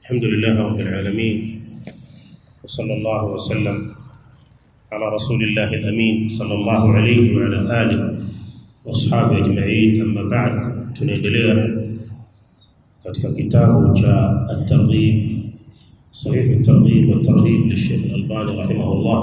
الحمد لله رب العالمين وصلى الله وسلم على رسول الله الأمين صلى الله عليه وعلى آله واصحابه أجمعين أما بعد tunaendelea katika kitabu cha at-targhib sahih at-targhib wa at-tarhib للشيخ الألباني رحمه الله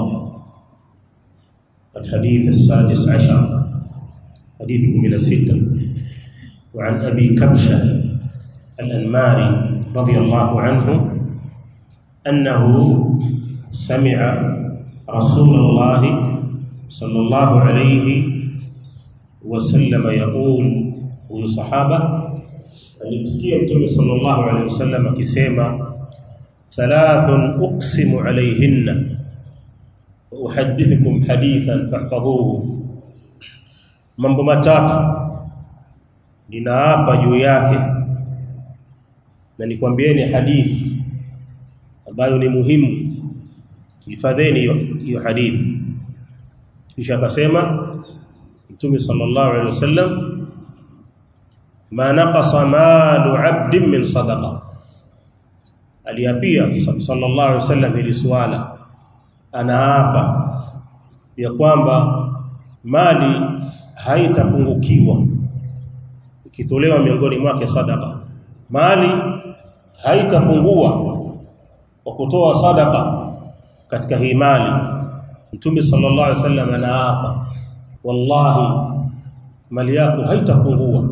الحديث السادس عشر حديث من الستة وعن أبي كبشة الأنماري رضي الله عنه أنه سمع رسول الله صلى الله عليه وسلم يقول huyu sahaba alimsikia mtume sallallahu alaihi wasallam akisema thalathun uqsimu alayhinna uhaddithukum hadithan fahfadhuhu mambo matatu ninaapa juu yake na nikwambieni hadithi ambayo ni muhimu hifadheni hiyo hadithi kisha akasema mtume sallallahu alaihi wasallam ma naqasa malu 'abdin min sadaqa aliapia sallallahu alaihi wasallam ili swala anaapa ya kwamba mali haitapungukiwa ikitolewa miongoni mwake sadaka mali haitapungua kwa kutoa sadaka katika hii mali mtume sallallahu alaihi wasallam anaapa wallahi mali yako haitapungua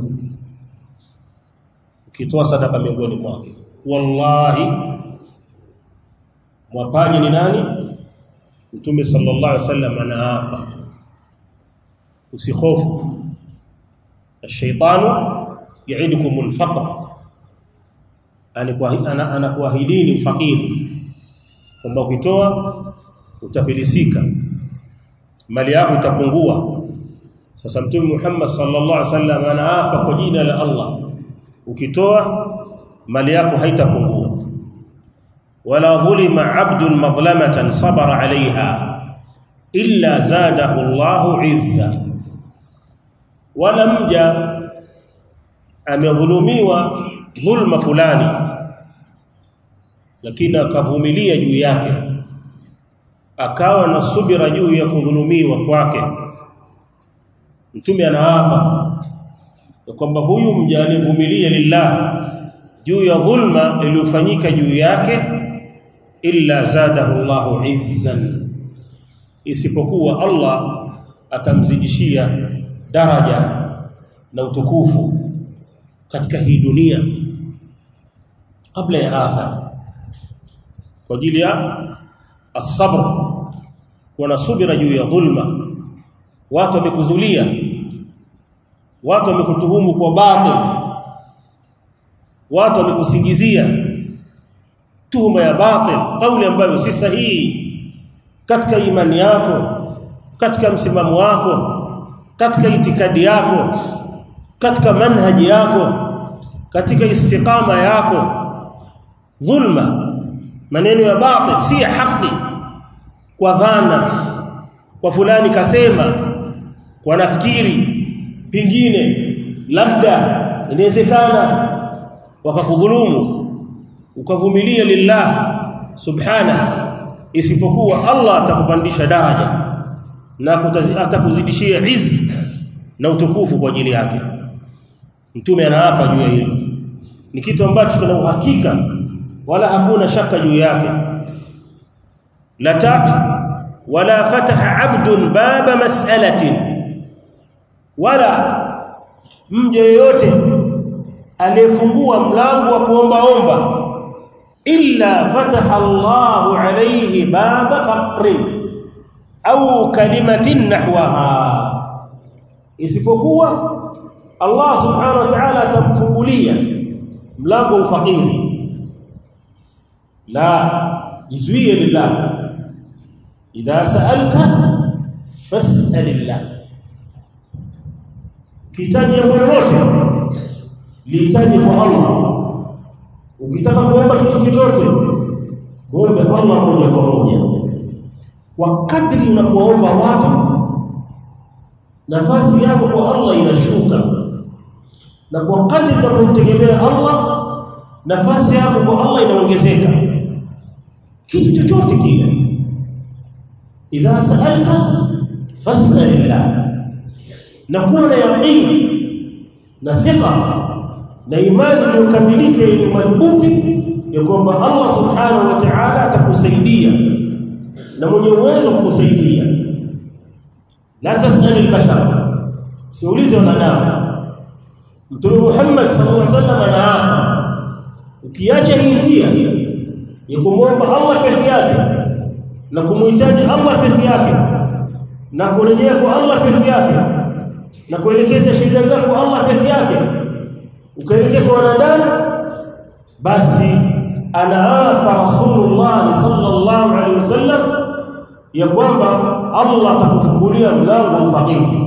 ukitoa sadaka miongoni mwake wallahi mwapaji ni nani mtume sallallahu alaihi wasallam anaapa usihofu الشيطان يعدكم الفقر anakuahidini ufakiri kwamba ukitoa utafilisika mali yako itapungua sasa mtume Muhammad sallallahu alaihi wasallam anaapa kwa jina la Allah ukitoa mali yako haitapungua wala dhulima abdun madhlamatan sabara alaiha illa zadahu Allahu izza wala mja amedhulumiwa dhulma fulani lakini akavumilia juu yake akawa na subira juu ya kudhulumiwa kwake mtume anaapa kwamba huyu mja alivumilia lillah juu ya dhulma iliyofanyika juu yake illa zadahu Allahu izzan isipokuwa Allah atamzidishia daraja na utukufu katika hii dunia kabla ya akhira kwa ajili ya as-sabr wana subira juu ya dhulma watu wamekuzulia watu wamekutuhumu kwa batil watu wamekusingizia tuhuma ya batil kauli ambayo si sahihi katika imani yako katika msimamo wako katika itikadi yako katika manhaji yako katika istiqama yako dhulma maneno ya batil si ya haki kwa dhana kwa fulani kasema kwa nafikiri pingine labda inawezekana wakakudhulumu ukavumilia lillah subhana isipokuwa Allah atakupandisha daraja na atakuzidishia izz na utukufu kwa ajili yake mtume anaapa juu ya hilo ni kitu ambacho tuna uhakika wala hakuna shaka juu yake la tatu wala fataha abdun baba mas'alatin wala mja yoyote aliyefungua mlango wa kuombaomba illa fataha Allahu alayhi baba faqrin au kalimatin nahwaha isipokuwa Allah subhanahu wa ta'ala atamfungulia mlango wa ufakiri la jizuie lillah idha sa'alta fas'alillah kitaji jambo lolote lihitaji kwa Allah ukitaka kuomba kitu chochote muombe Allah moja kwa moja kwa kadri unapoomba watu nafasi yako kwa Allah inashuka na kwa kadri unapomtegemea Allah nafasi yako kwa Allah inaongezeka kitu chochote kile idha sa'alta fas'alillah na kuwa na yaqini na thika na imani iliyokamilika yenye madhubuti ya kwamba Allah subhanahu wa ta'ala atakusaidia na mwenye uwezo kukusaidia la tas'al al-bashar siulize wanadamu Mtume Muhammad sallallahu alaihi wasallam anaapa ukiacha hii njia ya kumwomba Allah peke yake na kumhitaji Allah peke yake na kurejea kwa Allah peke yake na kuelekeza shida zako Allah peke yake ukaelekea kwa wanadamu basi anaapa Rasulullah sallallahu alaihi wasallam ya kwamba Allah atakufungulia mlango wa fakiri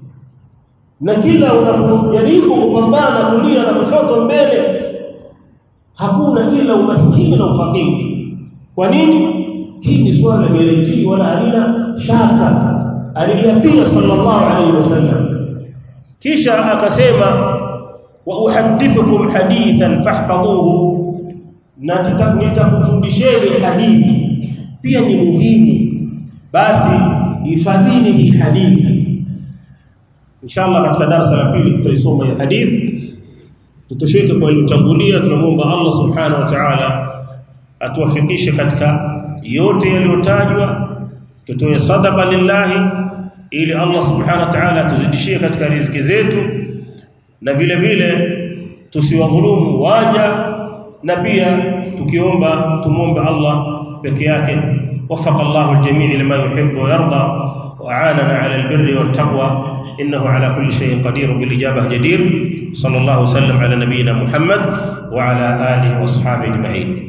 na kila unapojaribu kupambana kulia na kushoto mbele hakuna ila umaskini na ufakiri kwa nini hii ni swala la guarantee wala halina shaka aliyapia sallallahu alaihi wasallam kisha akasema wa uhaddithukum hadithan fahfadhuhu na nitakufundisheni hadithi pia ni muhimu basi hifadhini hii hadithi inshallah katika darasa la pili tutaisoma hii hadithi tutosheke kwa iliyotangulia tunamuomba Allah subhanahu wa ta'ala atuwafikishe katika yote yaliyotajwa tutoe sadaqa lillahi ili Allah subhanahu wa ta'ala atuzidishie katika riziki zetu na vile vile tusiwadhulumu waja na pia tukiomba tumuombe Allah peke yake وفق الله الجميع لما يحب ويرضى وعاننا على البر والتقوى إنه على كل شيء قدير بالإجابة جدير صلى الله وسلم على نبينا محمد وعلى آله وأصحابه أجمعين